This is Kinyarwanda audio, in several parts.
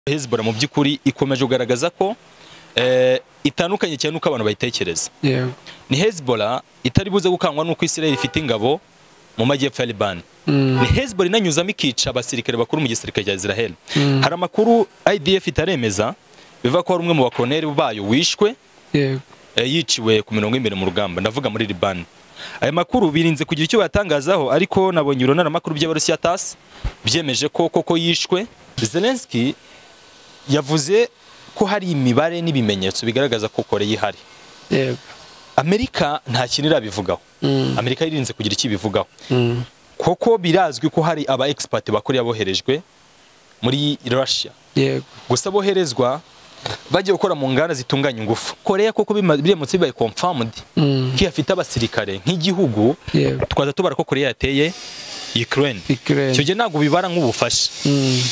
hezbollah mu by'ukuri ikomeje kugaragaza ko itandukanye cyane n'uko abantu bayitekereza yego ni hezbollah itari buze gukangwa n'uko israel ifite ingabo mu majyepfo ya libani ni hezbollah inanyuzamo ikica abasirikare bakuru mu gisirikare cya israel hari amakuru idf itaremeza bivuga ko hari umwe mu bakoroneri bayo wishwe yego eh, yiciwe ku mirongo y'imbere mu rugamba ndavuga muri libani aya makuru birinze kugira icyo bayatangazaho ariko nabonye urunaramakuru by'abarusiya tasi byemeje ko koko yishwe zelenski yavuze ko hari imibare n'ibimenyetso bigaragaza ko kore ihari yego amerika nta kintu irabivugaho Mm. amerika yirinze kugira icyo ibivugaho Mm. koko birazwi ko hari aba expert bakoreya boherejwe muri russia yego gusa boherezwa bagiye gukora mu nganda zitunganya ingufu korea koko bima- biramutse bibaye confirmed Mm. ko ifite abasirikare nk'igihugu yego twaza tubara ko korea yateye ukraine icyo ikirere gihe ntabwo bibara nk'ubufasha Mm.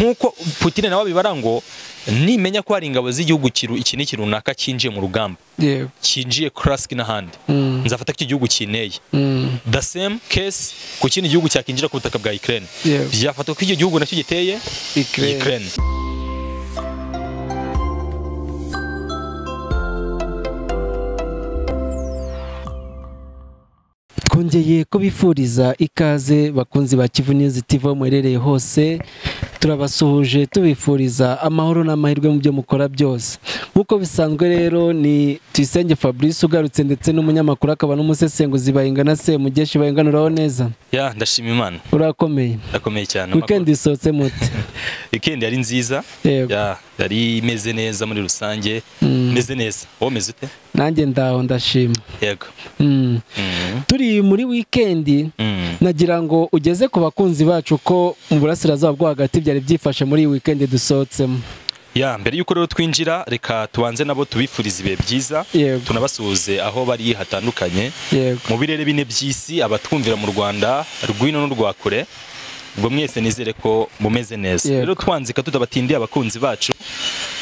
nk'uko putin nawe abibara ngo nimenya ko hari ingabo z'igihugu kiru- iki n'iki runaka cyinjiye mu rugamba yego cyinjiye kurasiki n'ahandi Mm. nzafata ko iki gihugu kineye Mm. the same case ku kindi gihugu cyakinjira ku butaka bwa Ukraine Yego. byafatwa ko icyo gihugu nacyo giteye ikirere Ukraine twongeye kubifuriza ikaze bakunzi ba kivu news tv aho muherereye hose turabasuhuje tubifuriza amahoro n'amahirwe mu byo mukora byose nk'uko bisanzwe rero ni tuyisenge fabrice ugarutse ndetse n'umunyamakuru akaba n'umusesenguzi bayingana semugeshi bayinganuraho neza ya ndashima imana urakomeye ndakomeye cyane weekend isohotse mute weekend yari nziza yego Ya, yari imeze neza muri rusange Mm. meze neza wowe umeze ute nanjye ndaho ndashima yego Mm. Mm. turi muri weekend Mm. nagira ngo ugeze ku bakunzi bacu ko mu burasirazuba bwo hagati byari byifashe muri iyi weekend dusohotsemo ya mbere y'uko rero twinjira reka tubanze nabo tubifuriza ibihe byiza Yego. tunabasuhuze aho bari hatandukanye yego mu birere bine by'isi abatwumvira mu rwanda rwino n'urwa kure ubwo mwese nizere ko mumeze neza Yego. rero twanzika tutabatindiye abakunzi bacu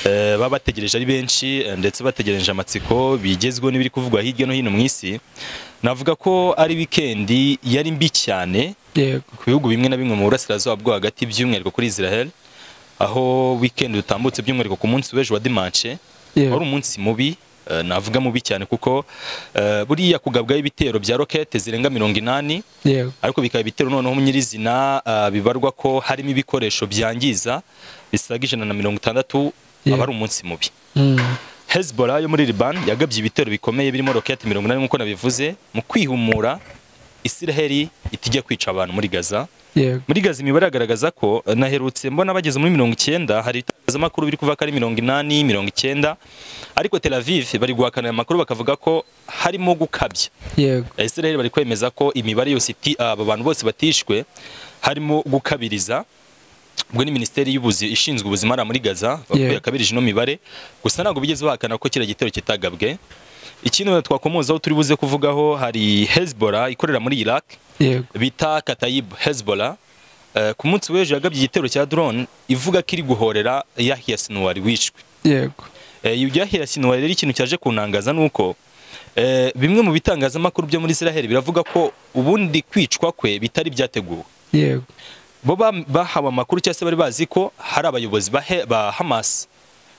eh, baba bategereje ari benshi eh, ndetse bategereje amatsiko bigezweho n'ibiri kuvugwa hirya no hino mu isi navuga ko ari wikendi yari mbi cyane yego ku bihugu bimwe na bimwe mu burasirazuba bwo hagati by'umwihariko kuri israel aho wikendi dutambutse by'umwihariko ku munsi w'ejo wa dimanche wari yego umunsi mubi eh, navuga mubi cyane kuko eh, buriya kugabwaho ibitero bya rokete zirenga mirongo inani yego ariko bikaba ibitero noneho nyirizina eh, bibarwa ko harimo ibikoresho byangiza bisaga ijana na mirongo itandatu Yeah. aba ari umunsi mubi Mm. hezbollah yo muri liban yagabye ibitero bikomeye birimo rokete mirongo inani nk'uko nabivuze mu kwihumura isiraheli itijya kwica abantu muri gaza yego muri gaza imibare yagaragaza ko eh, naherutse mbona bageze muri mirongo icyenda hari ibitangazamakuru biri kuvuga ko ari mirongo inani mirongo icyenda ariko tel aviv bari guhakana aya makuru bakavuga ko harimo gukabya yego israel bari kwemeza ko imibare yose iti aba bantu bose batishwe harimo gukabiriza ubwo ni minisiteri y'ubuzi ishinzwe ubuzima hariya muri gaza bavuga ko Yeah. yakabirije ino mibare gusa ntabwo bigeze bahakana ko kiriya gitero kitagabwe ikindi twakomozaho turi buze kuvugaho hari hezbollah ikorera muri iraq yego bita Katayib Hezbollah eh, ku munsi w'ejo yagabye igitero cya drone ivuga ko iri guhorera Yahya Sinwar wishwe yego Eh, iyo Yahya Sinwar rero ikintu cyaje kuntangaza nuko eh, bimwe mu bitangazamakuru byo muri Israel biravuga ko ubundi kwicwa kwe bitari byateguwe yego bo ba- bahawe amakuru cyangwa se bari bazi ko hari abayobozi ba, He- ba Hamas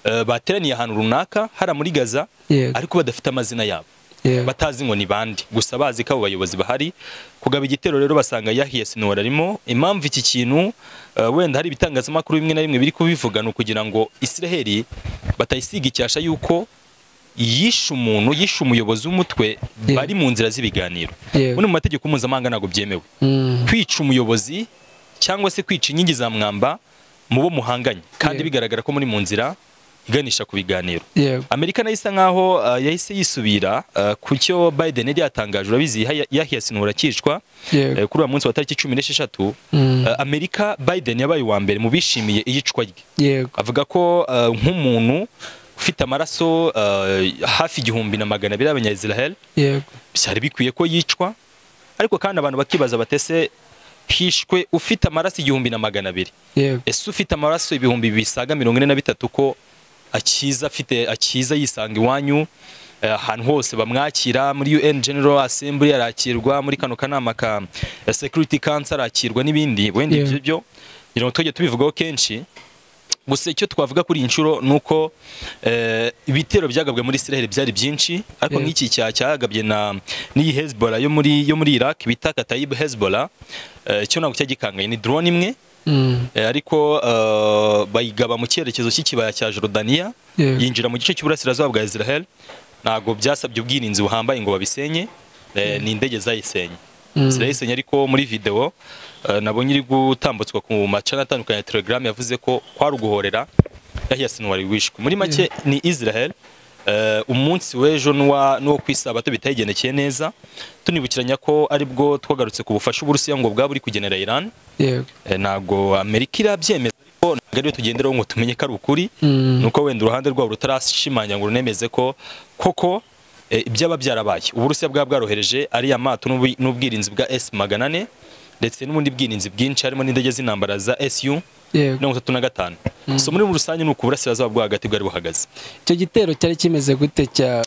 eh, bateraniye ahantu runaka hari muri Gaza Yego. ariko badafite amazina yabo yego batazi ngo ni bande gusa bazi ko abo bayobozi bahari kugaba igitero rero basanga yahiye sinora arimo impamvu iki kintu eh, wenda hari ibitangazamakuru bimwe na bimwe biri kubivuga ni ukugira ngo israheli batayisiga icyasha yuko yishe umuntu yishe umuyobozi w'umutwe Yego. bari mu nzira z'ibiganiro Yego. muri mu mategeko mpuzamahanga ntabwo byemewe Mm. kwica umuyobozi cyangwa se kwica inkingi za mwamba mu bo muhanganye kandi Yego. bigaragara ko muri mu nzira iganisha ku biganiro yego amerika nayo isa nkaho uh, yahise yisubira uh, ku cyo biden yari yatangaje urabizi Yahya- yahya sinura akicwa yego uh, kuri uwo munsi wa tariki cumi n'esheshatu Mm. uh, amerika biden yabaye uwa mbere mu bishimiye iyicwa rye yego avuga ko uh, nk'umuntu ufite amaraso uh, hafi igihumbi na magana abiri y'abanyayisiraheli yego byari bikwiye ko yicwa ariko kandi abantu bakibaza batese hishwe ufite amaraso igihumbi na magana abiri yego ese ufite amaraso ibihumbi bisaga mirongo ine na bitatu ko akiza afite akiza yisanga iwanyu eh, ahantu hose bamwakira muri UN General Assembly arakirwa muri kano kanama ka eh, Security Council arakirwa n'ibindi wenda Yeah. ibyo byo kugira ngo tujye tubivugaho kenshi gusa icyo twavuga kuri iyi nshuro ni uko eh, ibitero byagabwe muri Israel byari byinshi ariko Yeah. nk'iki cya cyagabye na n'iyi Hezbollah yo muri yo muri Iraq bita Kataib Hezbollah eh, cyo ntabwo cyagikanganye ni drone imwe Mm. eh, ariko eh, bayigaba mu cyerekezo cy'ikibaya cya Jordania Yeah. yinjira mu gice cy'uburasirazuba bwa Israel ntabwo byasabye ubwirinzi buhambaye ngo babisenye eh, ni indege zayisenye Mm. zirayisenye ariko muri video eh, nabonye iri gutambutswa ku macana atandukanye ya Telegram yavuze ko kwari uguhorera Yahya Sinwar wishwe muri make ni Israel eh, umunsi w'ejo n'uwa- n'uwo ku isabato bitayigenekeye neza tunibukiranya ko aribwo twagarutse ku bufasha uburusiya ngo bwaba buri kugenera Iran Yego. Eh, ntabwo amerika irabyemeza ariko ntabwo ariyo tugenderaho ngo tumenye ko ari ukuri Mm. nuko wenda uruhande rwabo rutarashimangira ngo runemeze ko koko eh, ibyaba byarabaye uburusiya bwaba bwarohereje ariya mato n'ubu- n'ubwirinzi bwa s magana ane ndetse n'ubundi bwirinzi bwinshi harimo n'indege z'intambara za su Yego. mirongo itatu na gatanu so muri rusange ni uku uburasirazuba bwo hagati bwari buhagaze Icyo gitero cyari kimeze gute cya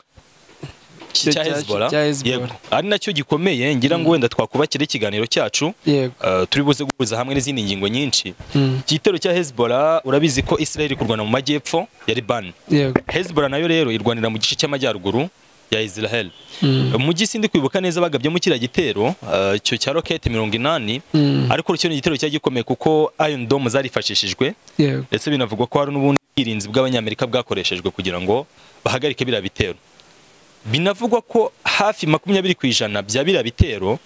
Cya- cya cya- hezbollah cya Hezbollah. yego ari nacyo gikomeye ngira ngo wenda twakubakira ikiganiro cyacu Yego. eh, turi buze guhuza hamwe n'izindi ngingo nyinshi Mm. igitero cya Hezbollah urabizi ko Israel iri kurwana mu majyepfo ya Liban Yego. Hezbollah nayo rero irwanira mu gice cy'amajyaruguru ya Israel Mm. mu gisi ndi kwibuka neza bagabyemo kiriya gitero eh, icyo cya roketi mirongo inani Mm. ariko cyo ni igitero cyari gikomeye kuko Iron Dome zarifashishijwe Yego. ndetse binavugwa ko hari n'ubundi bwirinzi bw'abanyamerika bwakoreshejwe kugira ngo bahagarike biriya bitero binavugwa ko hafi makumyabiri ku ijana bya biriya bitero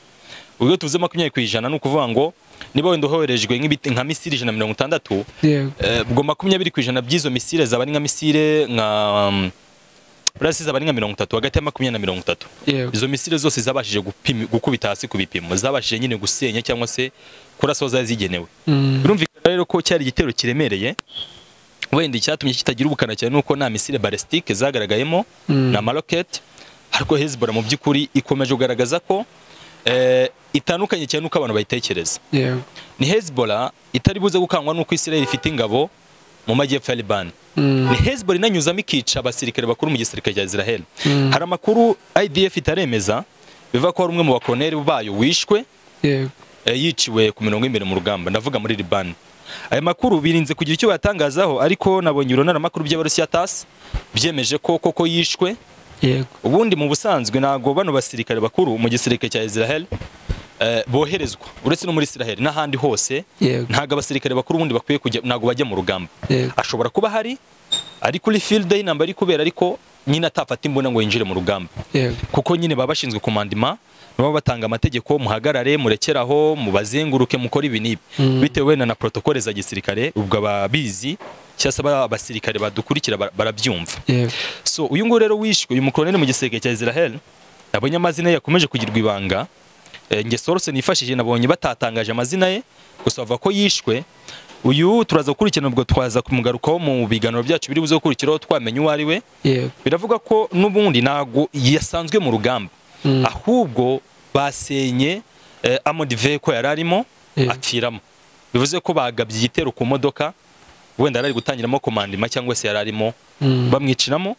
ubwo tuvuze makumyabiri ku ijana ni ukuvuga ngo niba wenda uhoherejwe nk'ibiti- nka misiri ijana na mirongo itandatu Yego. eh, ubwo makumyabiri ku ijana by'izo misile zaba ari nka misile nka um, burasi zaba ari nka mirongo itatu hagati ya makumyabiri na mirongo itatu Yego. izo misile zose zabashije gupimi- gukubita hasi ku bipimo zabashije nyine gusenya cyangwa se kurasa aho zari zigenewe Mm. birumvikana rero ko cyari igitero kiremereye wenda icyatumye kitagira ubukana cyane nuko nta misile balistike zagaragayemo Mm. na maroketi ariko Hezbollah mu by'ukuri ikomeje kugaragaza ko eh, itandukanye cyane nuko abantu bayitekereza Yego. ni Hezbollah itari buze gukangwa nuko Israel ifite ingabo mu majyepfo ya Liban Mm. ni Hezbollah inanyuzamo ikica abasirikare bakuru mu gisirikare cya Israel Mm. hari amakuru IDF itaremeza bivuga ko hari umwe mu bakoloneli bayo wishwe Yego. eh, yiciwe ku mirongo y'imbere mu rugamba ndavuga muri Liban aya makuru birinze kugira icyo bayatangazaho ariko nabonye urunaramakuru by'abarusiya TASS byemeje ko koko yishwe Yego. ubundi mu busanzwe ntabwo bano basirikare bakuru mu gisirikare cya Israel eh, boherezwa uretse no muri Israel n'ahandi hose Yego. ntabwo abasirikare bakuru ubundi bakwiye kujya ntabwo bajya mu rugamba Yego. ashobora kuba hari ari kuri field day namba ari kubera ariko nyine atafata imbunda ngo yinjire mu rugamba Yego. kuko nyine baba bashinzwe komandima baba batanga amategeko muhagarare murekeraho mubazenguruke mukore ibi n'ibi Mm. bitewe wenda na protokole za gisirikare ubwo ababizi cyangwa se aba- abasirikare badukurikira bara- barabyumva Yego. so uyu nguyu rero wishwe uyu mukoloneli mu gisirikare cya Israel nabonye amazina ye yakomeje kugirwa ibanga Eh, nge Source nifashishije nabonye batatangaje amazina ye gusa bavuga ko yishwe uyu turaza gukurikirana ubwo twaza kumugarukaho mu biganiro byacu biri buze gukurikiraho twamenya uwo ari we Yego. biravuga ko n'ubundi ntabwo yasanzwe mu rugamba Mm. ahubwo basenye eh, amodi veko yari arimo Yeah. apfiramo bivuze ko bagabye igitero ku modoka wenda yari ari gutangiramo komandima cyangwa se yari arimo Mm. bamwicinamo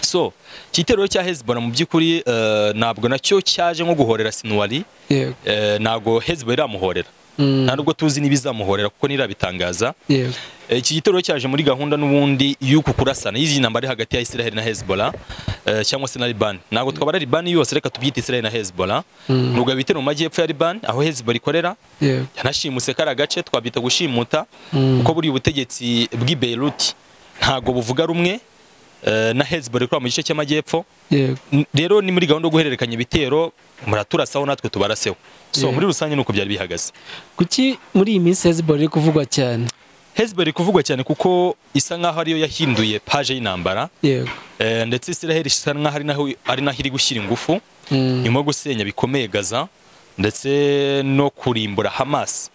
so igitero rero cya Hezbollah mu by'ukuri eh, ntabwo nacyo cyaje nko guhorera Sinwari Yego. eh, ntabwo Hezbollah iramuhorera Mm. nta nubwo tuzi n'ibizamuhorera kuko ntirabitangaza Yego. Eh, iki gitero cyaje muri gahunda n'ubundi y'uku kurasana y'iyi ntambara iri hagati ya Israel na Hezbollah eh, cyangwa se na Liban ntabwo twabara Liban yose reka tubyite Israel na Hezbollah Mm. nubwo ibitero mu majyepfo ya Liban aho Hezbollah ikorera Yego. yanashimuse kari agace twabyita gushimuta Mm. kuko buriya ubutegetsi bw'i Beirut ntabwo buvuga rumwe eh, na Hezbollah ikorera mu gice cy'amajyepfo Yego. N- rero ni muri gahunda yo guhererekanya ibitero muraturasaho natwe tubaraseho so Yeah. muri rusange ni uko byari bihagaze Kuki muri iyi minsi Hezbollah iri kuvugwa cyane? Hezbollah iri kuvugwa cyane kuko isa nkaho ariyo yahinduye paje y'intambara Yego. Eh, ndetse Israel isa nkaho ari naho ari naho iri gushyira ingufu Mm. nyuma yo gusenya bikomeye Gaza ndetse no kurimbura Hamas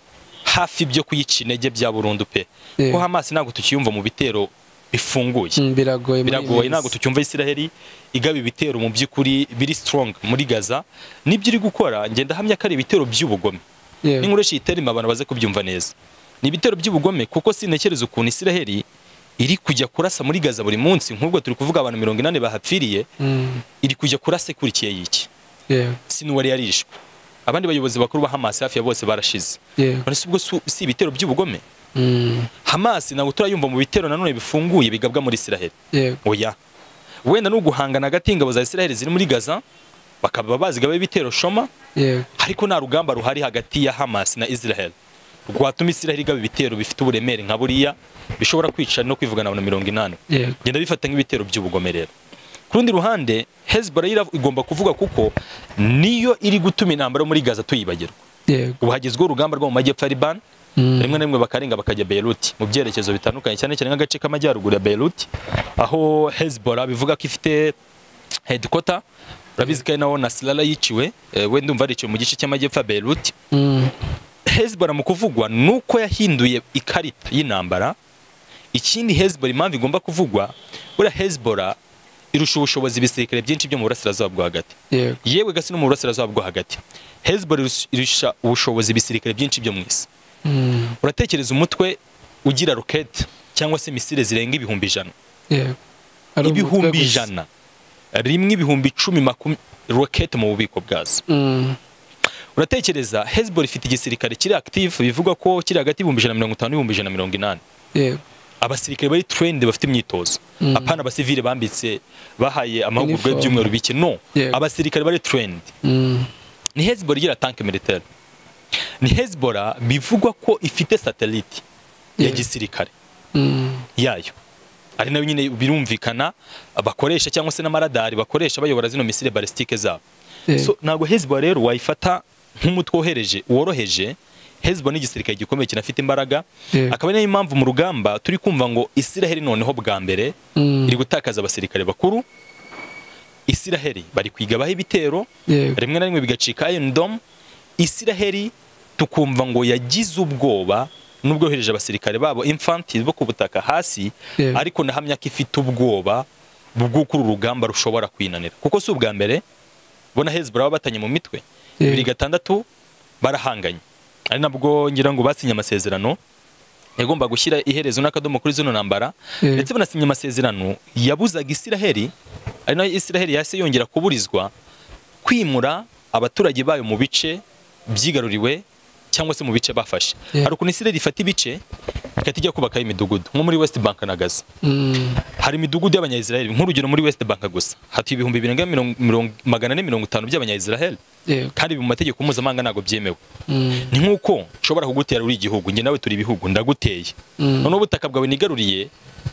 hafi byo kuyica intege bya burundu pe Yeah. ko Hamas ntabwo tukiyumva mu bitero bifunguye Mm, Biragoye muri iyi biragoye minsi. ntabwo tucyumva Israel igaba ibitero mu by'ukuri biri strong muri Gaza nibyo iri gukora ngenda hamya ko ari ibitero by'ubugome Yego. n'inkuru itema abantu baze kubyumva neza ni ibitero by'ubugome kuko sinekereza ukuntu Israel iri kujya kurasa muri Gaza buri munsi nk'ubwo turi kuvuga abantu mirongo inani bahapfiriye Mm. iri kujya kurasa ikurikiye y'iki Yego. sinuwari yarishwe abandi bayobozi bakuru ba Hamas hafi ya bose barashize Yego. none se ubwo si si ibitero by'ubugome hamasi ntabwo turayumva mu bitero nanone bifunguye bigabwa muri isiraheli yego oya wenda ni uguhangana hagati y'ingabo za isiraheli ziri muri gaza bakaba bazigabaho ibitero shoma yego ariko nta rugamba ruhari hagati ya hamas na israel rwatuma israel igaba ibitero bifite uburemere nka buriya bishobora kwica no kwivugana abantu mirongo inani yego genda bifata nk'ibitero by'ubugomerero ku rundi ruhande hezbollah ira- igomba kuvuga kuko niyo iri gutuma intambara muri gaza tuyibagirwa yego ubu hagezweho urugamba rwo mu majyepfo ya liban Mm. rimwe na rimwe bakarenga bakajya Beirut mu byerekezo bitandukanye cyane cyane nk'agace k'amajyaruguru ya Beirut aho Hezbollah bivuga ko ifite headquarter urabizi ko ari naho Nasrallah yiciwe eh, we ndumva ariciwe mu gice cy'amajyepfo ya Beirut Mm. Hezbollah mu kuvugwa ni uko yahinduye ikarita y'intambara ikindi Hezbollah impamvu igomba kuvugwa buriya Hezbollah irusha ubushobozi ibisirikare byinshi byo mu burasirazuba bwo hagati yego yewe gasi no mu burasirazuba bwo hagati Hezbollah irus- irusha ubushobozi ibisirikare byinshi byo mu isi Mm. uratekereza umutwe ugira rokete cyangwa se misile zirenga ibihumbi ijana yego Ari umutwe ibihumbi gusa. ijana rimwe ibihumbi icumi makumi rokete mu bubiko bwazo Mm. uratekereza hezbollah ifite igisirikare kiri active bivuga ko kiri hagati y'ibihumbi ijana na mirongo itanu n'ibihumbi ijana na mirongo inani yego abasirikare bari trained bafite imyitozo Mm. apana abasivile bambitse bahaye amahugurwa Uniform. y'ibyumweru bike no Yego. abasirikare bari trained Mm. ni hezbollah igira tanke militaire ni hezbollah bivugwa ko ifite satellite ya Yego. gisirikare Mm. yayo ari nayo nyine birumvikana bakoresha cyangwa se n'amaradari bakoresha bayobora zino misile balistike zabo Yego. so ntabwo hezbollah rero wayifata nk'umutwe wohereje woroheje hezbollah ni igisirikare gikomeye kinafite imbaraga Yego. akaba ari nayo mpamvu mu rugamba turi kumva ngo isiraheli noneho bwa mbere Mm. iri gutakaza abasirikare bakuru isiraheli bari kwigabaho ibitero yego rimwe na rimwe bigacika Iron Dome Isiraheli tukumva ngo yagize ubwoba nubwo yohereje abasirikare babo infanti bo ku butaka hasi Yego. ariko nahamya ko ifite ubwoba bw'uko uru rugamba rushobora kwinanira kuko si ubwa mbere bona Hezbollah baba batanye mu mitwe Yego. bibiri gatandatu barahanganye ari nabwo ngira ngo basinye amasezerano yagomba gushyira iherezo n'akadomo kuri zino ntambara Yego. ndetse banasinya amasezerano yabuzaga Isiraheli ari nayo Isiraheli yahise yongera kuburizwa kwimura abaturage bayo mu bice byigaruriwe cyangwa se mu bice bafashe Yeah. hari ukuntu Isiraheli ifata ibice ikajya ijya kubakaho imidugudu nko muri West Bank na Gaza Mm. hari imidugudu y'abanyayisiraheli nk'urugero muri West Bank gusa hatuye ibihumbi birenga mirongo- mirongo- magana ane mirongo itanu by'abanyayisiraheli yego kandi ibi mu mategeko mpuzamahanga ntabwo byemewe Mm. ni nk'uko nshobora kugutera uri igihugu njye nawe turi ibihugu ndaguteye Mm. noneho ubutaka bwawe nigaruriye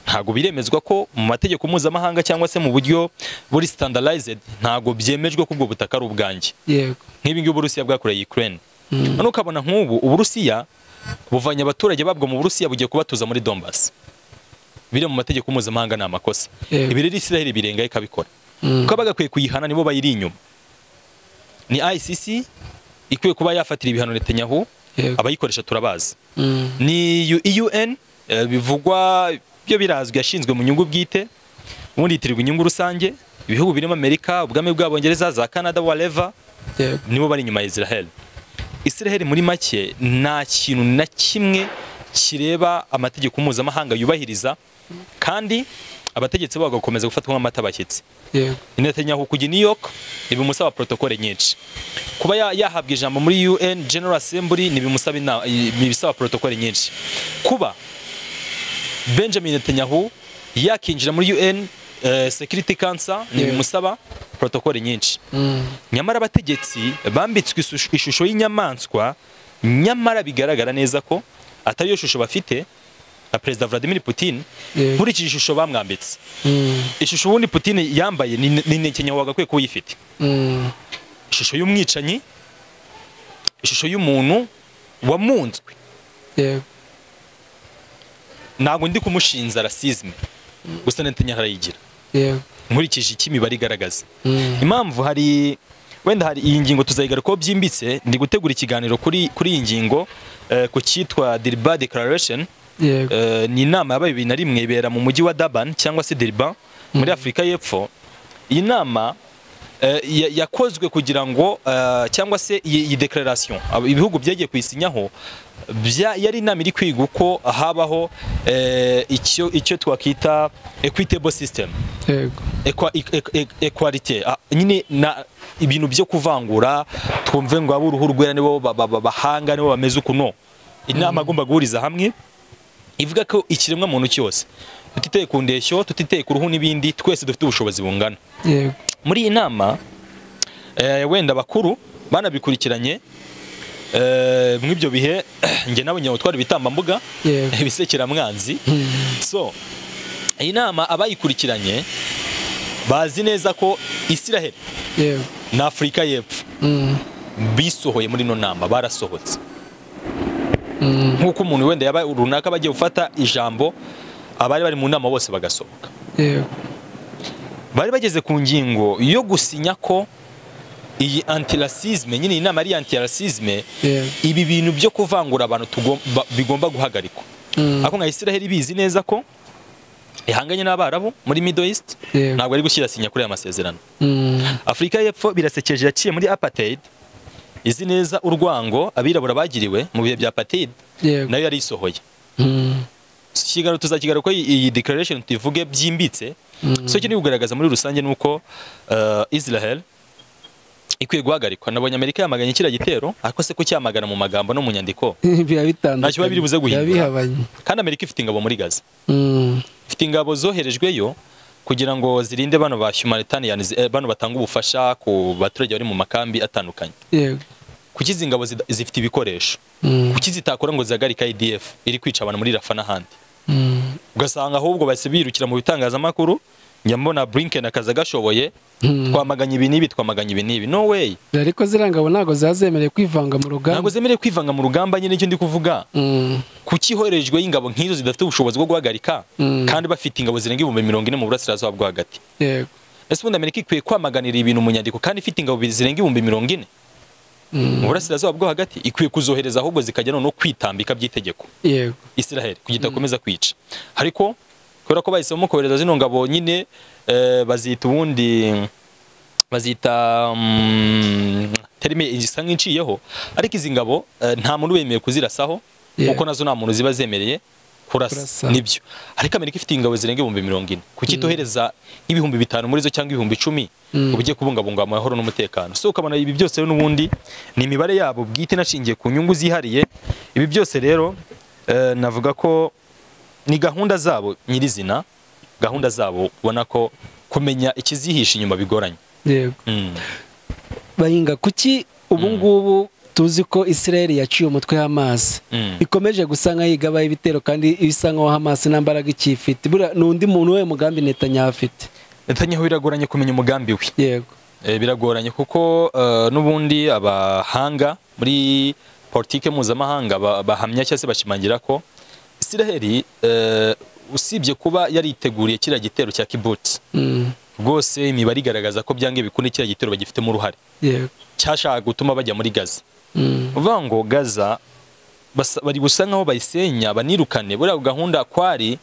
ntabwo biremezwa ko mu mategeko mpuzamahanga cyangwa se mu buryo buri standardized ntabwo byemejwe ko ubwo butaka ari ubwanjye yego nk'ibi ngibi uburusiya bwakoreye ukraine Mm. noneho ukabona nk'ubu uburusiya buvanye abaturage babwo mu burusiya bugiye kubatuza muri donbas biri mu mategeko mpuzamahanga ni amakosa Yego. ibi rero isiraheli birenga ikabikora Mm. kuko abagakwiye kuyihana nibo bayiri inyuma ni icc ikwiye kuba yafatira ibihano netanyahu yego abayikoresha turabazi Mm. ni U- UN eh, bivugwa byo birazwi yashinzwe mu nyungu bwite ubundi yitirirwa inyungu rusange ibihugu birimo Amerika ubwami bw'abongereza za Canada whatever yego nibo bari inyuma ya Israel Israel muri make nta kintu na kimwe kireba amategeko mpuzamahanga yubahiriza kandi abategetsi babo bagakomeza gufatwa nk'amata bashyitsi yego Netanyahu kujya i New York ntibimusaba protokole nyinshi kuba ya- yahabwa ijambo muri UN General Assembly ntibimusaba ina- i- ntibisaba protokole nyinshi kuba Benjamin Netanyahu yakinjira muri UN eh, Security Council ntibimusaba protokole nyinshi Mm. nyamara abategetsi bambitswe ishusho- ishusho y'inyamaswa nyamara bigaragara neza ko atari yo shusho bafite na Perezida Vladimir Putin yego nkurikije ishusho bamwambitse Mm. ishusho ubundi Putin yambaye ni ni Netanyahu wagakwiye kuba uyifite Mm. ishusho y'umwicanyi ishusho y'umuntu wamunzwe yego ntabwo ndi kumushinza rasizme gusa Netanyahu arayigira yego nkurikije iki imibare igaragaza Mm. impamvu hari wenda hari iyi ngingo tuzayigarukaho byimbitse ndi gutegura ikiganiro kuri kuri iyi ngingo eh, ku cyitwa Dirba Declaration yego Eh, ni inama yabaye bibiri na rimwe ibera mu mujyi wa Durban cyangwa se Durban muri Afurika y'Epfo iyi nama eh, ya- yakozwe kugira ngo eh, cyangwa se iyi iyi declaration ab- ibihugu byagiye kuyisinyaho bya- yari inama iri kwiga uko habaho eh, icyo icyo twakita equitable system yego Equa- e- e- e- equality Ah, nyine na ibintu byo kuvangura twumve ngo ab'uruhu rwera nibo ba- ba- ba- bahanga nibo bameze uku no inama agomba guhuriza hamwe ivuga ko ikiremwa muntu cyose tutiteye ku ndeshyo tutiteye ku ruhu n'ibindi twese dufite ubushobozi bungana yego muri iyi nama eh, wenda bakuru banabikurikiranye eh, muri ibyo bihe njye nawe nyawe twari bitambambuga yego ibisekeramwanzi so iyi nama abayikurikiranye bazi neza ko isiraheli yego na afurika y'epfo Mm, bisohoye muri ino nama barasohotse mm, nk'uko umuntu wenda yaba runaka bagiye gufata ijambo abari bari mu nama bose bagasohoka yego bari bageze ku ngingo yo gusinya ko iyi antirasizme nyine iyi nama ari antirasizme yego ibi bintu byo kuvangura abantu tugom- ba- bigomba guhagarikwa Mm, ariko nka Israel bizi neza ko ihanganye n'abarabu muri Middle East yego ntabwo ari gushyira sinya kuri aya masezerano Mm, Afurika y'Epfo birasekeje yaciye muri apartheid izi neza urwango abirabura bagiriwe mu bihe bya apartheid yego nayo yari isohoye Mm, kigaro tuzakigaruka ko iyi declaration tuyivuge byimbitse mm, so kiri kugaragaza muri rusange ni uko uh, Israel ikwiye guhagarikwa nabonye Amerika yamaganye kiriya gitero ariko se ko cyamagana mu magambo no mu nyandiko biba bitandukanye Ntacyo biba biri buze guhindura. biba bihabanye kandi Amerika ifite ingabo muri Gaza Mm, ifite ingabo zoherejweyo kugira ngo zirinde bano ba humanitarian eh, bano batanga ubufasha ku baturage bari mu makambi atandukanye yego kuki izi ngabo zida- zifite ibikoresho Mm, kuki zitakora ngo zihagarike IDF iri kwica abantu muri Rafa n'ahandi mm, ugasanga ahubwo bahise birukira mu bitangazamakuru njya mbona Blinken akaza agashoboye mm. twamaganye ibi n'ibi twamaganye ibi n'ibi no way ariko ziriya ngabo ntabwo ziba zemerewe kwivanga mu ntabwo rugamba zemerewe kwivanga mu rugamba nyine nicyo ndi kuvuga Mm, kuki iherejwe y'ingabo nk'izo zidafite ubushobozi bwo guhagarika Mm. kandi bafite ingabo zirenga ibihumbi mirongo ine mu burasirazuba bwo hagati yego ese ubundi amerika ikwiye kwamaganira ibintu mu nyandiko kandi ifite ingabo zirenga ibihumbi mirongo ine Mm, mu burasirazuba bwo hagati ikwiye kuzohereza ahubwo zikajya no kwitambika by'itegeko yego isiraheli kugira idakomeza kwica ariko kubera ko bahisemo kohereza zino ngabo nyine eh, bazita ubundi bazita mm, terime igisa nk'inciyeho ariko izi ngabo eh, nta muntu wemerewe kuzirasaho Yeah. kuko nazo nta muntu ziba zemereye kurasa Kurasa. nibyo ariko amerika ifite ingabo zirenga ibihumbi mirongo ine kuki itohereza nk'ibihumbi bitanu muri zo cyangwa ibihumbi icumi Mm. uba ugiye kubungabunga amahoro n'umutekano so ukabona ibi byose rero n'ubundi ni imibare yabo bwite inashingiye ku nyungu zihariye ibi byose rero eh, navuga ko ni gahunda zabo nyirizina gahunda zabo ubona ko kumenya ikizihisha inyuma bigoranye yego Mm. bayinga kuki ubu ngubu tuzi ko israel yaciye umutwe Hamas Mm. ikomeje gusa nk'ayigabaho ibitero kandi isa nk'aho Hamas nta mbaraga ikiyifite buriya ni undi muntu we mugambi Netanyahu afite Netanyahu biragoranye kumenya umugambi we yego Eh, biragoranye kuko eh, n'ubundi abahanga muri politike mpuzamahanga ba- bahamya cyangwa se bashimangira ko Israel eh, usibye kuba yariteguriye kiriya gitero cya kibuti Mm, rwose imibare igaragaza ko byangiye bikunde kiriya gitero bagifitemo uruhare yego cyashaka gutuma bajya muri gaza Mm, uvuga ngo gaza basa- bari gusa nkaho bayisenya banirukane buriya gahunda kwari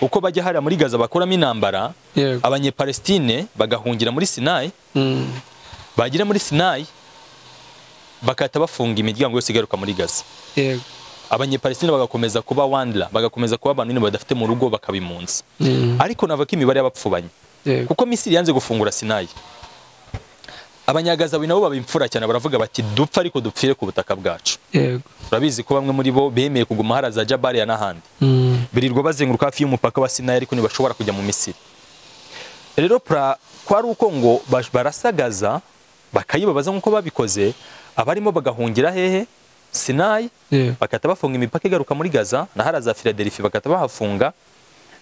uko bajya hariya muri gaza bakuramo intambara yego abanyepalestine bagahungira muri sinayi Mm, bagera muri sinayi bagahita bafunga imiryango yose igaruka muri gaza yego abanyepalestine bagakomeza kuba wandla bagakomeza kuba abantu nyine badafite mu rugo bakaba impunzi Mm, ariko navuga ko imibare y'abapfubanye yego kuko misiri yanze gufungura sinayi abanyagazawi nabo baba imfura cyane baravuga bati dupfa ariko dupfire ku butaka bwacu yego turabizi ko bamwe muri bo bemeye kuguma hariya za jabariya n'ahandi Mm, birirwa bazenguruka hafi y'umupaka wa sinayi ariko ntibashobora kujya mu misiri rero pra kwari uko ngo bash- barasagaza bakayibabaza nk'uko babikoze abarimo bagahungira hehe sinayi yego bakahita bafunga imipaka igaruka muri gaza na hariya za filadelfi bakahita bahafunga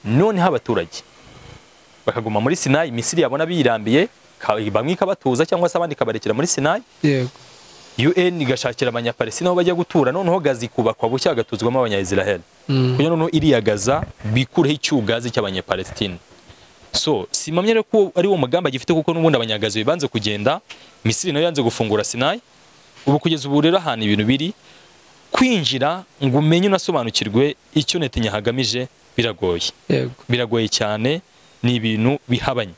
noneho abaturage bakaguma muri sinayi misiri yabona biyirambiye ka- bamwe ikabatuza cyangwa se abandi ikabarekera muri sinayi yego un igashakira abanyapalestina aho bajya gutura noneho gaza ikubakwa bucya hagatuzwamo abanyayisiraheli Mm, kugira noneho iriya gaza bikureho icyugazi cy'abanyapalestina so simamye rero ko ari wo mugamba gifite kuko n'ubundi abanyagazi banze kugenda misiri nayo yanze gufungura sinayi ubu kugeza ubu rero ahantu ibintu biri kwinjira ngo umenye unasobanukirwe icyo netanyahu agamije biragoye yego biragoye cyane ni ibintu bihabanye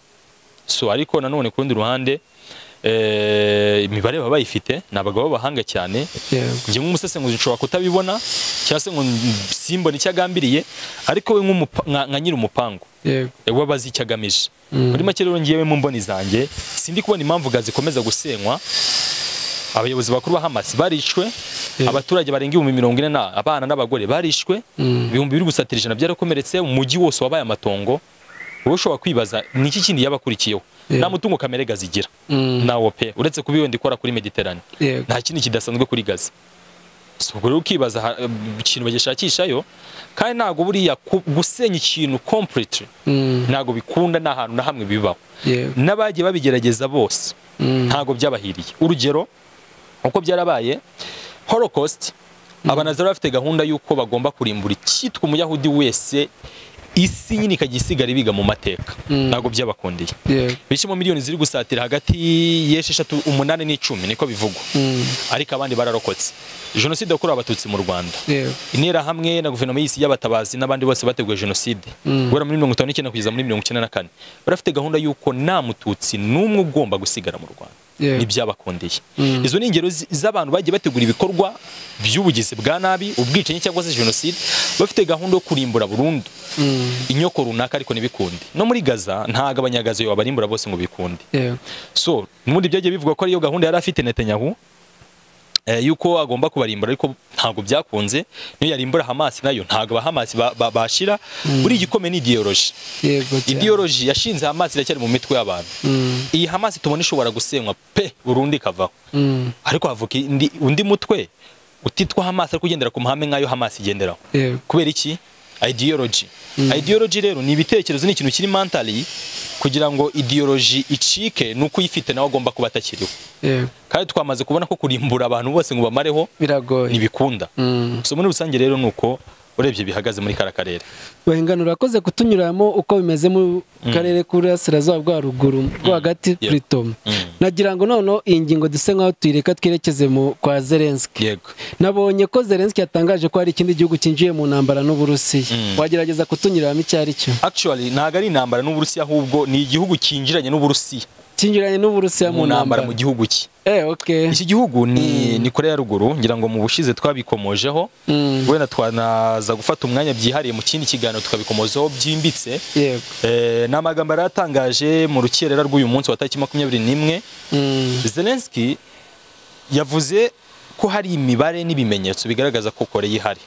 so ariko nanone ku rundi ruhande eh, imibare baba bayifite ni abagabo b'abahanga cyane yego njye nk'umusesenguzi nshobora kutabibona cyangwa se ngo simbone icyo agambiriye ariko we nk'umupa- nka nka nyiri umupangu yego eh, we aba azi icyo agamije Mm. muri make rero ngewe mu mboni zanjye sindi kubona impamvu gaza ikomeza gusenywa abayobozi bakuru ba Hamas barishwe abaturage barenga ibihumbi mirongo ine na abana n'abagore barishwe ibihumbi biri gusatira ijana byarakomeretse umujyi wose wabaye amatongo wowe ushobora kwibaza ni iki kindi yabakurikiyeho Yeah. nta mutungo kamere gazi igira Mm. nawo pe uretse kuba iyo ndi ikora kuri mediterane Yego. nta kindi kidasanzwe kuri gazi So, ubwo rero ukibaza ha- ikintu bagishakishayo kandi ntabwo buriya ku- gusenya ikintu completely Mm. ntabwo bikunda nta hantu na hamwe bibaho Yego. n'abagiye babigerageza bose Mm. ntabwo byabahiriye urugero uko byarabaye holocaust abanazari bafite gahunda y'uko bagomba kurimbura icyitwa umuyahudi wese isi nyine ikajya isigara ibiga mu mateka Mm. ntabwo byabakundeye Yego. bicimo miliyoni ziri gusatira hagati y'esheshatu umunani n'icumi niko bivugwa Mm. ariko abandi bararokotse jenoside yakorewe abatutsi mu rwanda Yego. interahamwe na guverinoma y'isi y'abatabazi n'abandi bose bateguye jenoside Mm. guhera muri mirongo itanu n'icyenda kugeza muri mirongo icyenda na kane barafite gahunda y'uko nta mututsi n'umwe ugomba gusigara mu rwanda Yego. ntibyabakundeye Mm. izo ni ingero z- z'abantu bagiye bategura ibikorwa by'ubugizi bwa nabi ubwicanyi cyangwa se jenoside bafite gahunda yo kurimbura burundu Mm. inyoko runaka ariko ntibikunde no muri gaza ntabwo abanyagaza babarimbura bose ngo bikunde Yego. so n'ubundi byagiye bivugwa ko ariyo gahunda yari afite Netanyahu eh, yuko agomba kubarimbura ariko ntabwo byakunze niyo yarimbura Hamas nayo ntabwo aba Hamas ba- ba- bashira buri igikome ni ideology Yego. cyane. ideology yashinze Hamas iracyari mu mitwe y'abantu Mm. iyi Hamas tubona ishobora gusenywa pe burundu ikavaho Mm. ariko havuka indi- undi mutwe utitwa Hamas ariko ugendera ku mahame nk'ayo Hamas igenderaho Yego. kubera iki ideology ideology rero ni ibitekerezo ni ikintu kiri mentally kugira ngo ideology icike ni uko uyifite nawe agomba kuba atakiriho Yego. kandi twamaze kubona ko kurimbura abantu bose ngo bamareho Biragoye. ntibikunda Mm. so muri rusange rero ni uko urebye bihagaze muri kara karere bahingana urakoze kutunyuramo uko bimeze mu karere k'uburasirazuba bwa ruguru rwo hagati Yeah. plito Mm. nagira ngo noneho iyi ngingo duse nk'aho tuyireka twerekeze mu kwa zelenski yego nabonye ko zelenski yatangaje ko hari ikindi gihugu cyinjiye mu ntambara n'uburusiya Mm. wagerageza kutunyuramo icyo ari cyo actually ntabwo ari intambara n'uburusiya ahubwo ni igihugu cyinjiranye n'uburusiya cyinjiranye n'uburusiya mu ntambara mu gihugu cye eh oke iki gihugu ni ni korea ya ruguru ngira ngo mu bushize twabikomojeho Mm. wenda twanaza gufata umwanya byihariye mu kindi kiganiro tukabikomozaho byimbitse yego Eh, ni amagambo yari atangaje mu rukerera rw'uyu munsi wa tariki makumyabiri n'imwe Mm. Zelensky yavuze ko hari imibare n'ibimenyetso bigaragaza ko Koreya ihari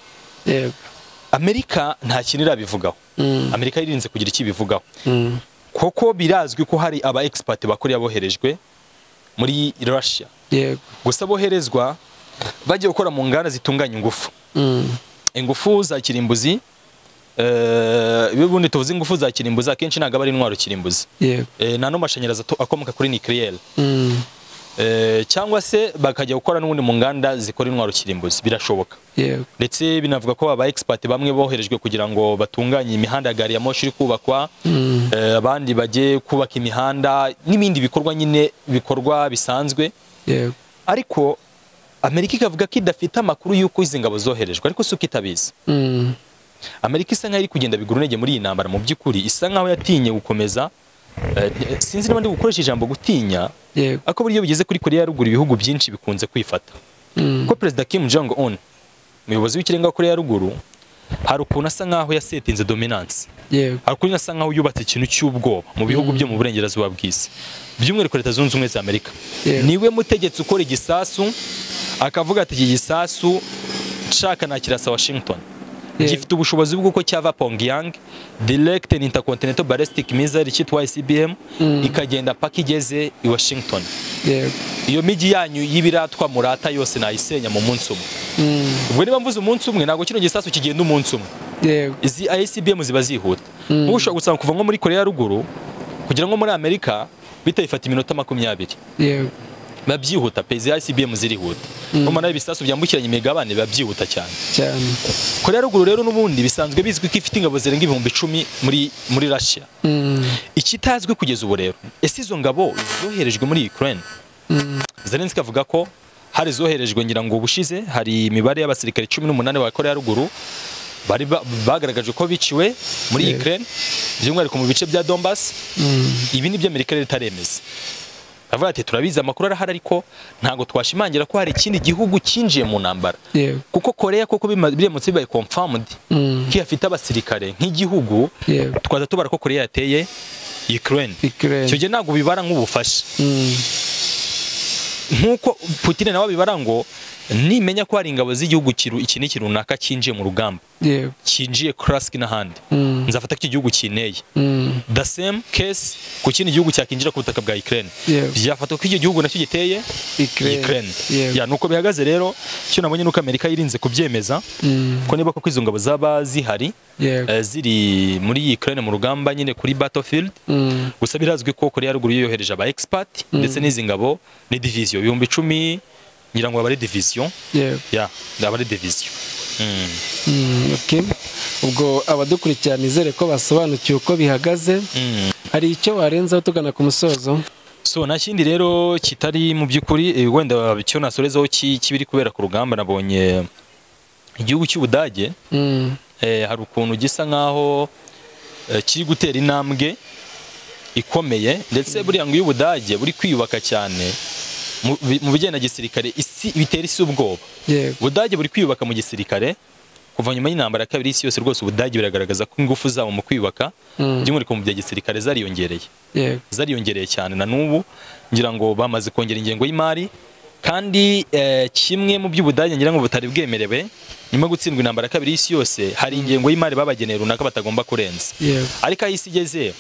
yego Amerika nta kintu irabivugaho Mm. Amerika yirinze kugira icyo ibivugaho Mm. kuko birazwi ko hari aba expert ba Koreya boherejwe muri Russia yego gusa boherezwa bagiye gukora mu nganda zitunganya ingufu Mm. ingufu za kirimbuzi eh, iyo ubundi tuvuze ingufu za kirimbuzi akenshi ntabwo aba ari intwaro kirimbuzi yego Eh, nta n'amashanyarazi ato- akomoka kuri nucleaire Mm. Eh, cyangwa se bakajya gukora n'ubundi mu nganda zikora intwaro kirimbuzi birashoboka yego ndetse binavuga ko aba expert bamwe boherejwe kugira ngo batunganye imihanda ya gari ya moshi iri kubakwa Mm. eh, abandi bajye kubaka imihanda n'ibindi bikorwa nyine bikorwa bisanzwe yego ariko amerika ikavuga ko idafite amakuru y'uko izi ngabo zoherejwe ariko si uko itabizi Mm. amerika isa nk'aho iri kugenda bigura intege muri iyi ntambara mu by'ukuri isa nk'aho yatinye gukomeza eh, sinzi niba ndi gukoresha ijambo gutinya yego ariko buryo bigeze kuri koreya ya ruguru ibihugu byinshi bikunze kwifata Mm. ko perezida kim jong un umuyobozi w'ikirenga wa koreya ya ruguru hari ukuntu asa nk'aho yasetinze dominance yego hari ukuntu asa nk'aho yubatse ikintu cy'ubwoba mu bihugu byo mu burengerazuba bw'isi by'umwihariko leta zunze ubumwe za amerika Yeah. niwe mutegetse ukora igisasu akavuga ati iki gisasu nshaka nakirasa washington Yeah. gifite ubushobozi bw'uko cyava pongyang direct and intercontinental ballistic missile cyitwa icbm Mm. ikagenda paka igeze i washington yego iyo migi yanyu y'ibiratwa murata yose nayisenya mu munsi umwe Mm. ubwo niba mvuze umunsi umwe ntabwo kino gisasu kigenda umunsi umwe yego izi ICBM ziba zihuta Mm. ubu ushobora gusanga kuva nko muri koreya ya ruguru kugira ngo muri amerika bihita bifata iminota makumyabiri yego biba byihuta pe izi ICBM zirihuta umara ibisasu byambukiranya imigabane biba byihuta cyane cyane koreya ya ruguru rero n'ubundi bisanzwe bizwi ko ifite ingabo zirenga ibihumbi icumi muri muri russia Mm, ikitazwi kugeza ubu rero ese izo ngabo zoherejwe muri ukraine mm, Zelensky avuga ko hari zoherejwe ngira ngo ubushize hari imibare y'abasirikare 18 ba Korea ya ruguru bari ba- bagaragaje ko biciwe muri Yeah. Ukraine by'umwihariko mu bice bya Donbass mm, ibi ni byo Amerika rero itaremeza avuga ati turabizi amakuru arahari ariko ntabwo twashimangira ko hari ikindi gihugu cyinjiye mu ntambara yego kuko Korea koko bima- biremutse bibaye confirmed mm, ko ifite abasirikare nk'igihugu yego twaza tubara ko Korea yateye Ukraine ikirere icyo gihe ntabwo bibara nk'ubufasha Mm, nk'uko Putin nawe abibara ngo nimenya ko hari ingabo z'igihugu kiru- iki ni ikintu runaka cyinjiye mu rugamba yewe cyinjiye Kursk n'ahandi Mm. nzafata ko iki gihugu kineye Mm. the same case ku kindi gihugu cyakinjira ku butaka bwa Ukraine Yewe. byafatwa ko icyo gihugu nacyo giteye Ukraine. Ukraine Yewe. ya nuko bihagaze rero icyo nabonye nuko Amerika yirinze kubyemeza Mm. ko niba koko izo ngabo zaba zihari Yego. eh, ziri muri Ukraine mu rugamba nyine kuri battlefield Mm. gusa birazwi ko koreya ya ruguru yohereje aba expert ndetse n'izi ngabo ni division ibihumbi icumi ngira ngo aba ari division Yego. ya aba ari division Mm. Mm, okay. ubwo abadukurikirana izere ko basobanukiwe uko bihagaze Mm. hari icyo warenzaho tugana ku musozo so nta kindi rero kitari mu by'ukuri eh, wenda icyo nasorezaho ki- kibiri kubera ku rugamba nabonye igihugu cy'ubudage Mm, eh, hari ukuntu gisa nkaho eh, kiri gutera intambwe ikomeye ndetse buriya ngo iyo ubudage buri kwiyubaka cyane mu bi- mu bijyanye na gisirikare isi bitera isi ubwoba yego ubudage buri kwiyubaka mu gisirikare kuva nyuma y'intambara ya kabiri y'isi yose rwose ubudage biragaragaza ko ingufu zabo mu kwiyubaka Mm. by'umwihariko mu bya gisirikare zariyongereye yego zariyongereye cyane na n'ubu ngira ngo bamaze kongera ingengo y'imari kandi eh, kimwe mu by'ubudage ngira ngo butari bwemerewe nyuma yo gutsindwa intambara ya kabiri y'isi yose hari ingengo y'imari babageneye runaka batagomba kurenza yego ariko aho isi igeze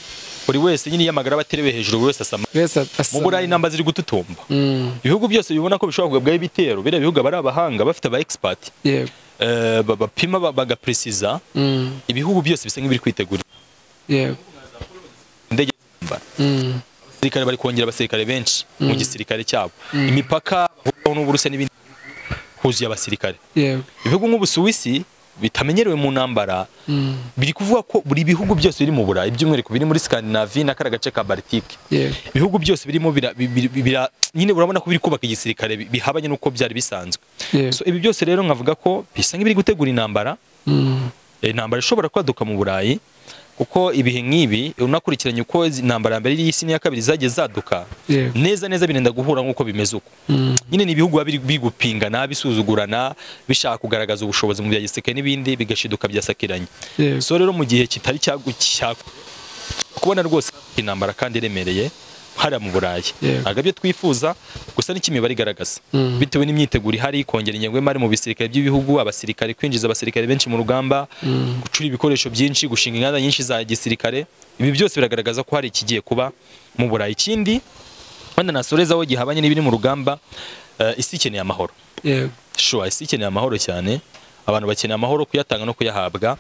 buri wese nyine yiyamagara baterewe hejuru buri wese asama bese asa mu burayi intamba ziri gututumba Mm, ibihugu byose bibona ko bishobora kugabwaho ibitero biriya bihugu aba ari abahanga bafite aba expert yego eh, ba- bapima ba- bagapresiza Mm, ibihugu byose bisa nk'ibiri kwitegura yego indege z'intambara Mm, abasirikare bari kongera abasirikare benshi mu gisirikare cyabo imipaka bahuriraho n'uburusiya n'ibindi huzuye abasirikare yego ibihugu nk'ubusuwisi bitamenyerewe mu ntambara Mm, biri kuvuga ko buri bihugu byose biri mu burayi by'umwihariko biri muri skandinavi na kariya gace ka baltike yego ibihugu byose birimo bira, bi- bi- bira, nyine urabona ko biri kubaka igisirikare bi- bihabanye n'uko byari bisanzwe yego so ibi byose rero nkavuga ko bisa nk'ibiri gutegura intambara Mm, Eh, intambara ishobora kwaduka mu burayi kuko ibihe nk'ibi unakurikiranye uko izi- intambara ya mbere y'isi n'iya kabiri zagiye zaduka yego neza neza birenda guhura nk'uko bimeze uko Mm, nyine ni ibihugu biba biri biri gupingana bisuzugurana bishaka kugaragaza ubushobozi mu bya gisirikare n'ibindi bigashiduka byasakiranye yego so rero mu gihe kitari cyagu- cya kubona rwose intambara kandi iremereye hariya mu burayi Yego. ntabwo ibyo twifuza gusa n'icyo imibare igaragaza Mm. bitewe n'imyiteguro ihari kongera ingengo y'imari mu bisirikare by'ibihugu abasirikare kwinjiza abasirikare benshi mu rugamba gucura ibikoresho byinshi gushinga inganda nyinshi za gisirikare ibi byose biragaragaza ko hari ikigiye kuba mu burayi ikindi wenda nasorezaho gihabanye n'ibiri mu rugamba eh, isi ikeneye amahoro yego shuwa isi ikeneye amahoro cyane abantu bakeneye amahoro kuyatanga no kuyahabwa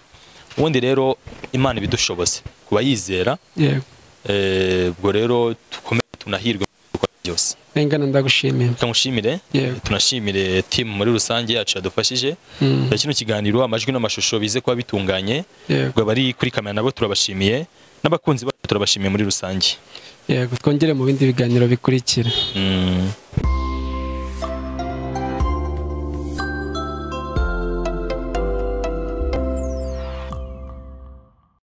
ubundi rero imana ibidushoboze ku bayizera yego eh, ubwo rero dukomeze tunahirwe mu bikorwa byose rengana ndagushimiye reka mushimire Yego. tunashimire timu muri rusange yacu yadufashije Mm, kino kiganiro amajwi n'amashusho bize kuba bitunganye yego ubwo abari kuri kamera nabo turabashimiye n'abakunzi bacu turabashimiye muri rusange yego twongere mu bindi biganiro bikurikira Mm.